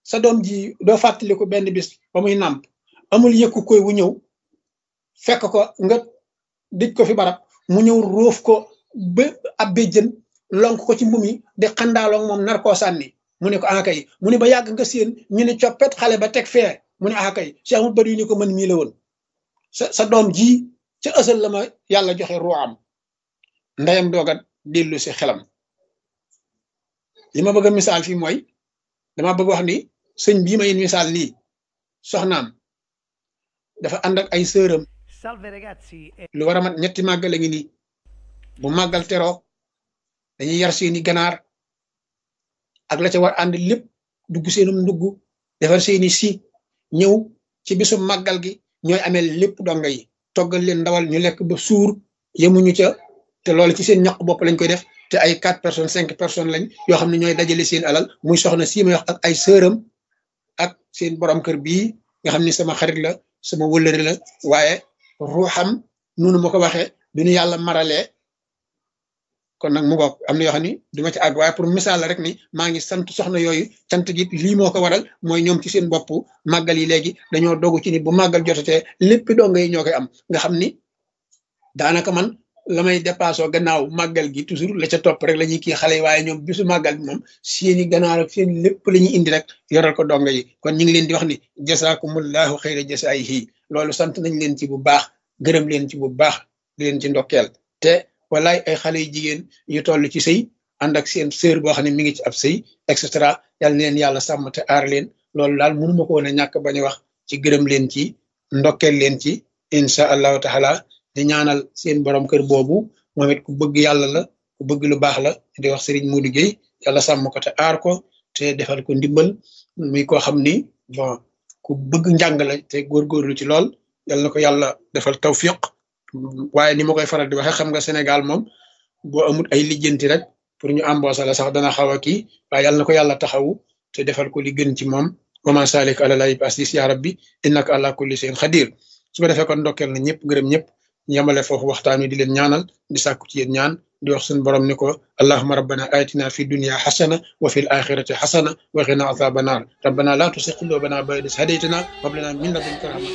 sa doom ji doo fàttaliku benn bis ba muy nàmp amul yëkku koy wu ñëw fekk ko nga dëj ko fi barab mu ñëw róof ko ba ab béjjën lonk ko ci mbum yi di xandaaloog moom nar koo sànni mu ne ko ah kay mu ne ba yàgg nga séen ñu ne coppet xale ba teg fee mu ne ah kay Cheikh mu bari ni ko mën mii la woon sa sa doom ji ca ësal la ma yàlla joxe ruuxam ndeyam dooga dellu si xelam li ma bëgg a misaal fii mooy dama bëgg wax ni sëñ bii may misaal nii soxnaam dafa ànd ak ay sëram lu war a mat ñetti màggal a ngi nii bu màggal teroo dañuy yar seeni ganaar ak la ca war ànd lépp dugg seenum ndugg defar seeni si ñëw ci bisu màggal gi ñooy amee lépp donga yi toggal leen ndawal ñu lekk ba suur yemuñu ca te loolu ci seen ñaq bopp lañ koy def te ay quatre personnes cinq personnes lañ yoo xam ne ñooy dajale seen alal muy soxna sii may wax ak ay sëram ak seen borom kër bii nga xam ni sama xarit la sama wëllëri la waaye ruuxam nunu ma ko waxee du ñu yàlla maralee kon nag mu ngoog am na yoo xam ni duma ci àgg waaye pour misaal la rek ni maa ngi sant soxna yooyu sant gi lii moo ko waral mooy ñoom ci seen bopp màggal yi léegi dañoo dogu ci ni bu màggal jotatee lépp donga yi ñoo koy am nga xam ni daanaka man la may dépassé gannaaw màggal gi toujours la ca topp rek la ñuy kii xale yi waaye ñoom bisu màggal bi moom seeni ganaar ak seen lépp la ñuy indi rek yoral ko donga yi kon ñu ngi leen di wax ni jasaakumullahu xayra jasaayihi loolu sant nañ leen ci bu baax gërëm leen ci bu baax di leen ci ndokkeel te walaay ay xale yu jigéen yu toll ci sëy ànd ak seen sœur boo xam ne mi ngi ci ab sëy et cetera yal na leen yàlla sàmm te aar leen loolu daal mënuma ko woon a ñàkk bañ a wax ci gërëm leen ci ndokkeel leen ci incha allahu taala di ñaanal seen borom kër boobu moom it ku bëgg yàlla la ku bëgg lu baax la di wax Serigne Modou Gueye yàlla sàmm ko te aar ko te defal ko ndimbal muy koo xam ni bon ku bëgg njàng la te góorgóorlu ci lool yal na ko yàlla defal tawfiq waaye ni ma koy faral di waxee xam nga Sénégal moom boo amul ay lijjanti rek pour ñu embaucher la sax dana xaw a kii waaye yal na ko yàlla taxawu te defal ko li gën ci moom wa ma salik ala lay basis ya rabbi innaka ala kulli shay'in xadir su ko defee kon ndokkeel na ñëpp gërëm ñëpp yamale foofu waxtaan wi di leen ñaanal di sàkku ci yéen ñaan di wax suñu borom ni ko allahuma rabbana atina fi dunya xasana wa fi l axirati xasana wa qina azaba naar rabbana la tusi qulubana ba'da idh hadaytana wa hab lana min ladunka rahma